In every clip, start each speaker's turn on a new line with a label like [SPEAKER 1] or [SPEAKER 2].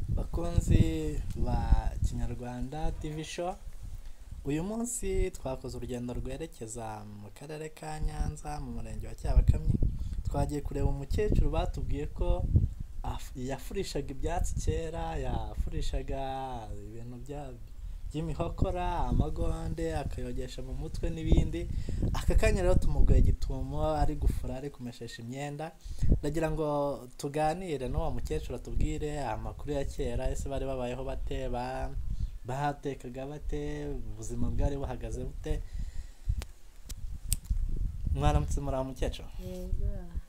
[SPEAKER 1] bakunzi ba Kinyarwanda TV show, uyu munsi twakoze urugendo rwerekeza mu karere ka Nyanza mu murenge wa Cyabakamyi, twagiye kureba umukecuru batubwiye ko afu- yafurishaga ibyatsi kera, yafurishaga ibintu bya- by'imihokora, amagonde, akayogesha mu mutwe n'ibindi, aka kanya rero tumugoye gitumo ari gufura, ari kumeshesha imyenda, ndagira ngo tuganire n'uwo mukecuru atubwire amakuru ya kera, ese bari babayeho bate, ba- bahatekaga bate, ubuzima bwari buhagaze bute, mwaramutse muraho mukecuru.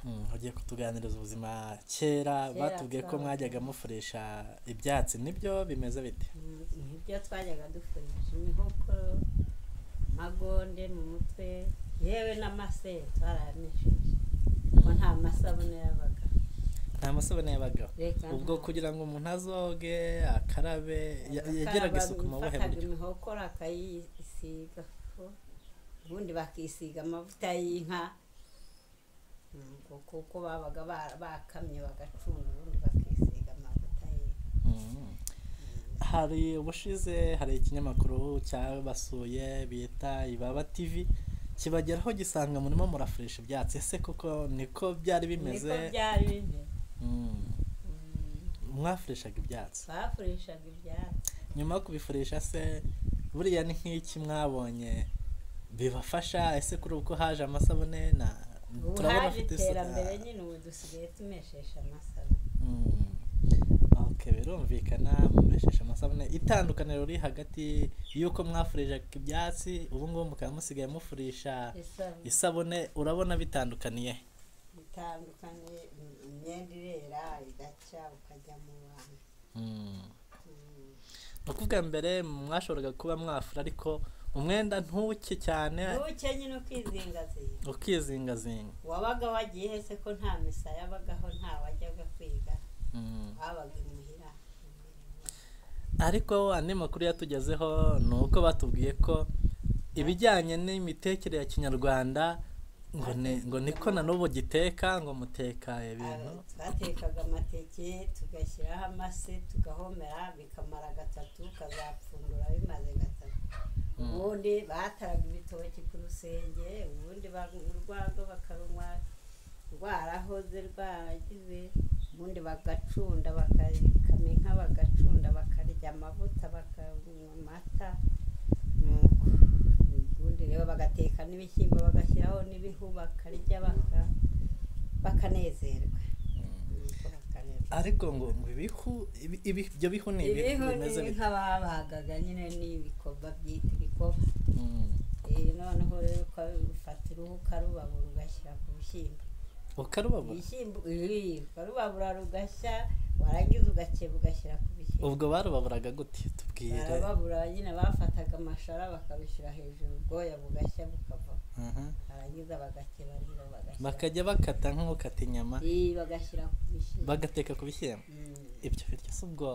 [SPEAKER 1] Mm, ugiye kutuganiriza ubuzima kera
[SPEAKER 2] Kera
[SPEAKER 1] batubwiye ko
[SPEAKER 2] twabaga-
[SPEAKER 1] mwajyaga mufurisha ibyatsi nibyo bimeze bite
[SPEAKER 2] ibyo twajyaga dukoresha inkoko magonde mu mutwe yewe n'amase twarayamesheje kuko nta masabune yabaga
[SPEAKER 1] nta masabune yabagaho
[SPEAKER 2] Reka
[SPEAKER 1] ubwo
[SPEAKER 2] nta-
[SPEAKER 1] kugira ngo umuntu azoge akarabe ya- yagiraga isuku mu buhe
[SPEAKER 2] Yafataga
[SPEAKER 1] buryo
[SPEAKER 2] imihokora akayisiga kuko ubundi bakisiga amavuta y'inka Mm, kuko babaga ba- bakamye bagacunda ubundi bakisiga amavuta y'inka
[SPEAKER 1] Mm. hari ubushize hari ikinyamakuru cyabasuye bita ibaba tv kibageraho gisanga murimo murafurisha ibyatsi ese kuko niko byari bimeze
[SPEAKER 2] niko byari bimeze
[SPEAKER 1] Mm.
[SPEAKER 2] Mm,
[SPEAKER 1] mwafurishaga ibyatsi
[SPEAKER 2] bafurishaga ibyatsi
[SPEAKER 1] nyuma yo kubifurisha se buriya ni nk'iki mwabonye bibafasha ese kuri ubu ko haje amasabune na
[SPEAKER 2] ubu
[SPEAKER 1] turabona
[SPEAKER 2] haje
[SPEAKER 1] afite isuka.
[SPEAKER 2] iterambere nyine ubu dusigaye tumeshesha amasaro
[SPEAKER 1] Mm. Okay, birumvikana mumeshesha amasabune itandukaniro riri hagati y'uko mwafurishaga ibyatsi ubu ngubu mukaba musigaye mufurisha
[SPEAKER 2] isaro
[SPEAKER 1] isabune urabona bitandukaniye
[SPEAKER 2] bitandukanye im- imyenda irera igaca ukajya mu bantu
[SPEAKER 1] Mm.
[SPEAKER 2] Mm.
[SPEAKER 1] ni ukuvuga mbere mwashoboraga kuba mwafura ariko umwenda ntuke cyane
[SPEAKER 2] buke nyine ukizingazinga
[SPEAKER 1] ukizingazinga
[SPEAKER 2] wabaga wagiye hese ko nta misa yabagaho nta wajyaga kwiga
[SPEAKER 1] Mm.
[SPEAKER 2] habaga imuhira
[SPEAKER 1] ariko andi makuru yatugezeho ni uko batubwiye ko ibijyanye n'imitekerere ya kinyarwanda ngo ni- ngo niko na n'ubu giteka ngo muteka ibintu
[SPEAKER 2] Aba- twatekaga amateke tugashyiraho amase tugahomera bikamara gatatu ukazapfundura bimaze gatatu
[SPEAKER 1] Mm.
[SPEAKER 2] ubundi bataraga ibitoki ku rusenge ubundi banywa urwagwa bakarunywa rwarahoze rwaragize ubundi bagacunda bakakama inka bagacunda bakarya amavuta bakanywa amata nuko ubundi rero bagateka n'ibishyimbo bagashyiraho n'ibihu bakarya baka bakanezerwa Nuko bakanezerwa
[SPEAKER 1] ariko ngo ngo ibihu ibi- ibi- ibyo bihu ni ibihu
[SPEAKER 2] ibihu
[SPEAKER 1] bimeze
[SPEAKER 2] ni
[SPEAKER 1] bite
[SPEAKER 2] inka babagaga nyine ni ibikoba byitwa ibikoba
[SPEAKER 1] Mm.
[SPEAKER 2] Eh, noneho rero ukabifata uruhu ukarubabura ugashyira ku bishyimbo
[SPEAKER 1] ukarubabura
[SPEAKER 2] ibishyimbo eh, ukarubabura rugashya warangiza ugakeba ugashyira ku bishyimbo
[SPEAKER 1] ubwo barubaburaga gute tubwire
[SPEAKER 2] barababura nyine bafataga amashara bakabishyira hejuru ubwoya bugashya bukava
[SPEAKER 1] Mhm.
[SPEAKER 2] barangiza bagakeba rero bagashyira
[SPEAKER 1] bakajya bakata nk'ukata inyama
[SPEAKER 2] Eh, bagashyira ku bishyimbo
[SPEAKER 1] bagateka ku bishyimbo
[SPEAKER 2] Mm.
[SPEAKER 1] ibyo biryo si ubwo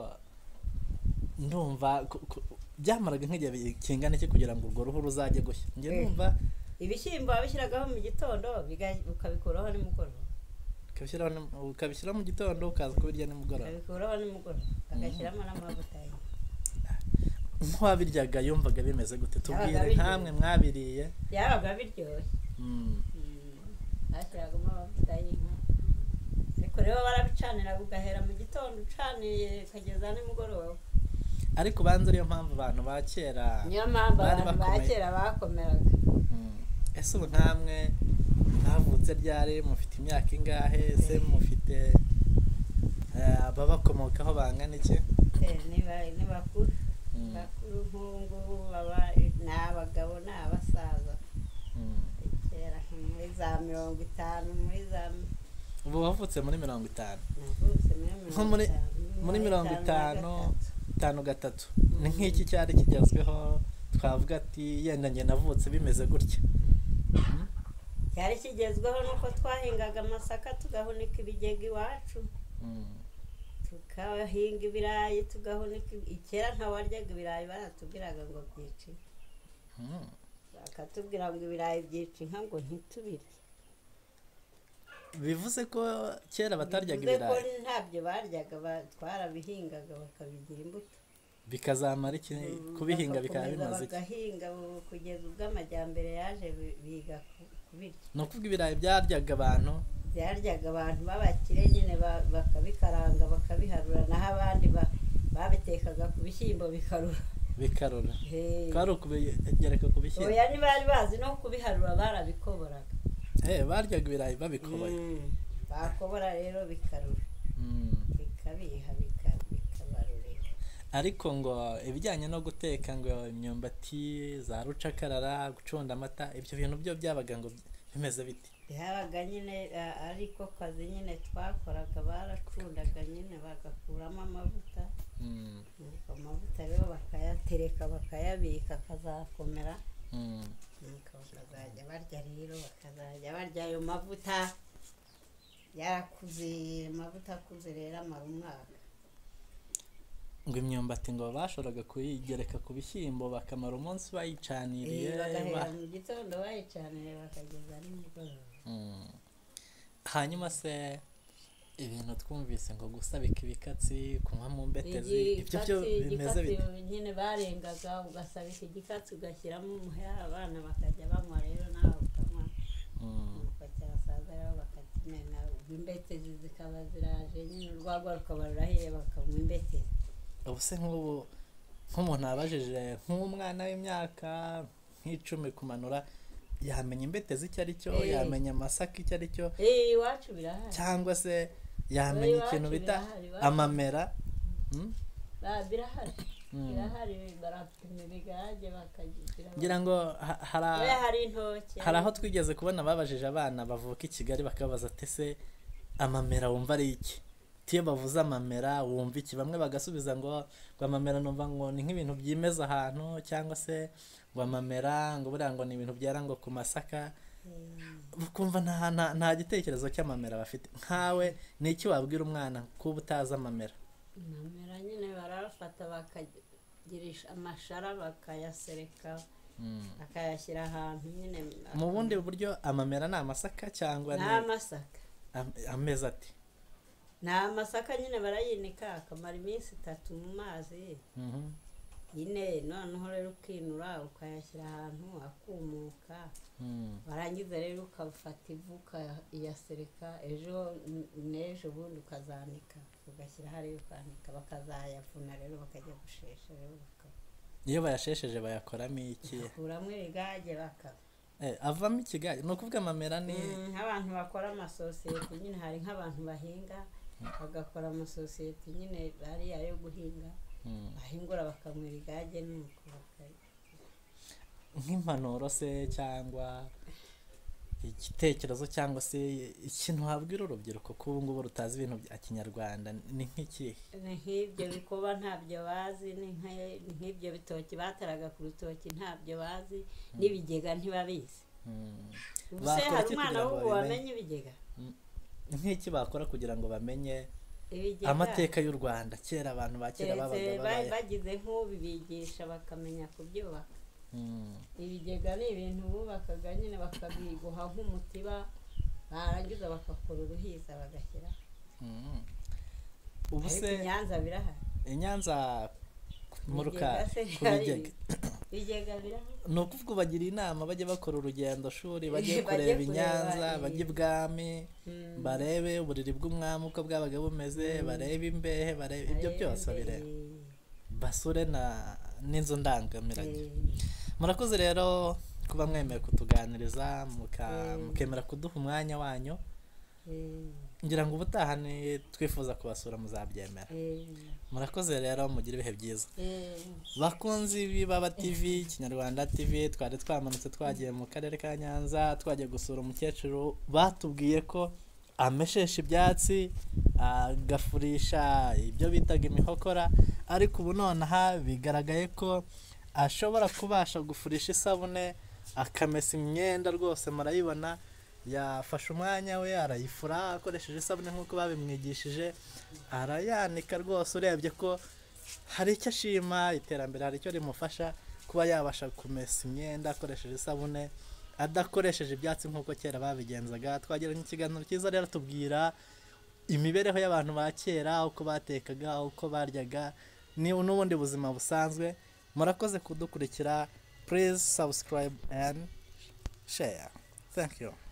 [SPEAKER 1] ndumva ku- ku- byamaraga nk'igihe kingana iki kugira ngo urwo ruhu ruzajye gushya njye
[SPEAKER 2] Eh.
[SPEAKER 1] numva
[SPEAKER 2] ibishyimbo babishyiragaho mu gitondo biga- ukabikuraho nimugoroba
[SPEAKER 1] ukabishyiraho ni- ukabishyira mu gitondo ukaza kubirya nimugoroba
[SPEAKER 2] ukabikuraho nimugoroba bagashyiramo n'amavuta ye
[SPEAKER 1] nk'uwabiryaga yumvaga bimeze gute tubwire
[SPEAKER 2] abirya.
[SPEAKER 1] nkamwe mwabiriye
[SPEAKER 2] byabaga biryoshye
[SPEAKER 1] Mm.
[SPEAKER 2] bashyiragamo amavuta y'inka ariko rero barabicanira ugahera mu gitondo ucaniye ukageza nimugoroba
[SPEAKER 1] ariko ubanza ariyo mpamvu abantu ba kera
[SPEAKER 2] niyo mpamvu
[SPEAKER 1] Bari
[SPEAKER 2] abantu ba
[SPEAKER 1] bakomeye.
[SPEAKER 2] kera bakomeraga
[SPEAKER 1] Mm. ese ubu nkamwe mwavutse ryari mufite imyaka ingahe ese mufite eh, ababakomokaho bangana iki
[SPEAKER 2] Eh, ni ba- ni bakuru
[SPEAKER 1] Mm.
[SPEAKER 2] bakuru nk'ubu ngubu baba ni abagabo ni abasaza
[SPEAKER 1] Mm.
[SPEAKER 2] kera nka muri za mirongo itanu muri za
[SPEAKER 1] ubu wavutse muri mirongo itanu
[SPEAKER 2] navutse
[SPEAKER 1] Nko muri- muri mirongo itanu itanu gatatu ni nk'iki cyari kigezweho twavuga ati yenda njye navutse bimeze gutya
[SPEAKER 2] cyari kigezweho nuko twahingaga amasaka tugahunika ibigega iwacu
[SPEAKER 1] Mm.
[SPEAKER 2] tukahinga ibirayi tugahunika ibi- kera ntawaryaga ibirayi baratubwiraga ngo byica inka
[SPEAKER 1] Mm.
[SPEAKER 2] bakatubwira ngo ibirayi byica inka ngo ntitubirye
[SPEAKER 1] bivuze ko kera bataryaga
[SPEAKER 2] Bivuze ko
[SPEAKER 1] ibirayi
[SPEAKER 2] ntabyo baryaga ba- twarabihingaga bakabigira imbuto
[SPEAKER 1] bikazamara iki kubihinga bikaba
[SPEAKER 2] Bagakomeza
[SPEAKER 1] bimaze iki
[SPEAKER 2] bagahinga bu- kugeza ubwo amajyambere yaje bi- biga ku- kubirya
[SPEAKER 1] ni ukuvuga ibirayi byaryaga abantu
[SPEAKER 2] byaryaga abantu b'abakire nyine ba- bakabikaranga bakabiharura naho abandi ba- babitekaga ku bishyimbo bikarura
[SPEAKER 1] bikarura
[SPEAKER 2] Hey.
[SPEAKER 1] kwari ukubigereka ku bishyimbo
[SPEAKER 2] oya ntibari bazi no kubiharura barabikoboraga
[SPEAKER 1] Eh, baryaga ibirayi babikoboye
[SPEAKER 2] Mm. bakobora rero bikarura
[SPEAKER 1] Mm.
[SPEAKER 2] bikabiha bika- bikabarurira
[SPEAKER 1] ariko ngo ibijyanye no guteka ngo imyumbati za rucakarara gucunda amata ibyo bintu byo byabaga ngo bimeze biti
[SPEAKER 2] byabaga nyine a- ariko kazi nyine twakoraga baracundaga nyine bagakuramo amavuta
[SPEAKER 1] Mm,
[SPEAKER 2] Nuko amavuta rero bakayatereka bakayabika akazakomera
[SPEAKER 1] mm.
[SPEAKER 2] nuko bakazajya barya rero bakazajya barya ayo mavuta yarakuze amavuta akuze rero amara umwaka
[SPEAKER 1] ngo imyumbati ngo bashoboraga kuyigereka ku bishyimbo bakamara umunsi bayicaniriye
[SPEAKER 2] Eh, bagahera
[SPEAKER 1] ba-
[SPEAKER 2] mu gitondo bayicanira bakageza nimugoroba
[SPEAKER 1] Mm. hanyuma se ibintu twumvise ngo gusabika ibikatsi kunywa mu mbetezi ibyo byo
[SPEAKER 2] Igikatsi-
[SPEAKER 1] bimeze biti
[SPEAKER 2] igikatsi nyine barengaga ugasabika igikatsi ugashyiramo umuheha abana bakajya banywa rero nawe ukanywa
[SPEAKER 1] Mm,
[SPEAKER 2] nuko cyasaza rero bakakimena ubwo imbetezi zikaba ziraje nyine urwagwa rukaba rurahiye bakanywa imbetezi
[SPEAKER 1] ubu se nk'ubu nk'umuntu abajije nk'umwana w'imyaka nk'icumi kumanura yamenya imbetezi icyo ari cyo
[SPEAKER 2] Eh.
[SPEAKER 1] yamenya amasaka icyo ari cyo
[SPEAKER 2] eh iwacu birahari
[SPEAKER 1] cyangwa se yamenya
[SPEAKER 2] iwacu
[SPEAKER 1] ikintu bita
[SPEAKER 2] birahari, iwacu.
[SPEAKER 1] amamera Mm,
[SPEAKER 2] Ba- birahari
[SPEAKER 1] mm.
[SPEAKER 2] birahari barapima ibigage bakagira
[SPEAKER 1] ngira ngo ha- hari a-
[SPEAKER 2] oya hari intoki
[SPEAKER 1] hari aho twigeze kubona babajije abana bavuka i kigali bakabaza ati ese amamera wumva ari iki Ati iyo bavuze amamera wumva iki bamwe bagasubiza ngo ngo amamera numva ngo ni nk'ibintu byimeza ahantu cyangwa se ngo amamera ngo buriya ngo ni ibintu byera ngo ku masaka
[SPEAKER 2] Eh,
[SPEAKER 1] ukumva nta, nta, nta gitekerezo cy'amamera bafite nkawe ni iki wabwira umwana kuba utazi amamera
[SPEAKER 2] amamera nyine barafata bakagirisha amashara bakayasereka
[SPEAKER 1] Mm.
[SPEAKER 2] akayashyira ahantu nyine
[SPEAKER 1] mu bundi buryo amamera ni amasaka cyangwa
[SPEAKER 2] ni
[SPEAKER 1] ni
[SPEAKER 2] amasaka
[SPEAKER 1] am- ameza ati
[SPEAKER 2] ni amasaka nyine barayinika akamara iminsi itatu mu mazi
[SPEAKER 1] Mhm.
[SPEAKER 2] ine noneho rero ukinura ukayashyira ahantu akumuka
[SPEAKER 1] Mm.
[SPEAKER 2] warangiza rero ukafata ivu ukayasereka ejo n- n'ejo bundi ukazanika ugashyira hariya ukanika bakazayavuna rero bakajya gushesha rero
[SPEAKER 1] iyo bayashesheje bayakoramo iki
[SPEAKER 2] bakakuramo ibigage bakaba
[SPEAKER 1] Eh, avamo ikigage ni ukuvuga amamera ni
[SPEAKER 2] Mm, nk'abantu bakora amasosiyete nyine hari nk'abantu bahinga bagakora amasosiyete nyine ariya yo guhinga
[SPEAKER 1] Mm.
[SPEAKER 2] bahingura bakamwira igage nuko baka-
[SPEAKER 1] nk'impanuro se cyangwa igitekerezo cyangwa se ikintu wabwira urubyiruko ko ubu ngubu rutazi ibintu bya kinyarwanda ni nk'ikihe
[SPEAKER 2] ni nk'ibyo bikoba ntabyo bazi ni nka- ni nk'ibyo bitoki bataraga ku rutoki ntabyo bazi n'ibigega ntibabizi
[SPEAKER 1] Mm.
[SPEAKER 2] ubu se
[SPEAKER 1] Bakora
[SPEAKER 2] hari
[SPEAKER 1] iki
[SPEAKER 2] umwana
[SPEAKER 1] kugira ngo
[SPEAKER 2] w'ubu
[SPEAKER 1] babimenye?
[SPEAKER 2] wamenya ibigega
[SPEAKER 1] nk'iki bakora kugira ngo bamenye
[SPEAKER 2] ibigega
[SPEAKER 1] amateka y'u rwanda kera abantu ba kera
[SPEAKER 2] keretse
[SPEAKER 1] babaga
[SPEAKER 2] ba-
[SPEAKER 1] babaye
[SPEAKER 2] bagize nk'ubibigisha bakamenya kubyubaka
[SPEAKER 1] Mm.
[SPEAKER 2] ibigega ni ibintu bubakaga nyine bakabiguha nk'umutiba barangiza bagakora uruhiza bagashyira
[SPEAKER 1] Mm. ubu
[SPEAKER 2] ariko
[SPEAKER 1] se
[SPEAKER 2] i nyanza birahari
[SPEAKER 1] i nyanza mu rukari
[SPEAKER 2] Ibigega se
[SPEAKER 1] ku
[SPEAKER 2] hari
[SPEAKER 1] bigega
[SPEAKER 2] ibigega birahari
[SPEAKER 1] ni ukuvuga ubagira inama bajye bakora urugendo shuri bajye
[SPEAKER 2] Bajye
[SPEAKER 1] kureba i
[SPEAKER 2] kureba
[SPEAKER 1] nyanza
[SPEAKER 2] iyi-
[SPEAKER 1] bajye ibwami
[SPEAKER 2] Mm.
[SPEAKER 1] barebe uburiri bw'umwami uko bwabaga bumeze barebe imbehe barebe ibyo byose bireba basure na n'inzu ndangamirage murakoze rero kuba mwemeye kutuganiriza muka-
[SPEAKER 2] Mm.
[SPEAKER 1] mukemera kuduha umwanya wanyu ngira ngo ubutaha ni twifuza kubasura muzabyemera murakoze rero mugire ibihe byiza bakunzi b'ibaba tv kinyarwanda tv twari twamanutse twagiye mu karere ka nyanza twagiye gusura umukecuru batubwiye ko ameshesha ibyatsi agafurisha ibyo bitaga imihokora ariko ubu nonaha bigaragaye ko ashobora kubasha gufurisha isabune akamesa imyenda rwose murayibona yafashe umwanya we arayifura akoresheje isabune nk'uko babimwigishije arayanika rwose urebye ko hari icyo ashima iterambere hari icyo rimufasha kuba yabasha kumesa imyenda akoresheje isabune adakoresheje ibyatsi nk'uko kera babigenzaga twagiranye ikiganiro cyiza rero tubwira imibereho y'abantu ba kera uko batekaga uko baryaga ni n'ubundi buzima busanzwe murakoze kudukurikira please subscribe and share thank you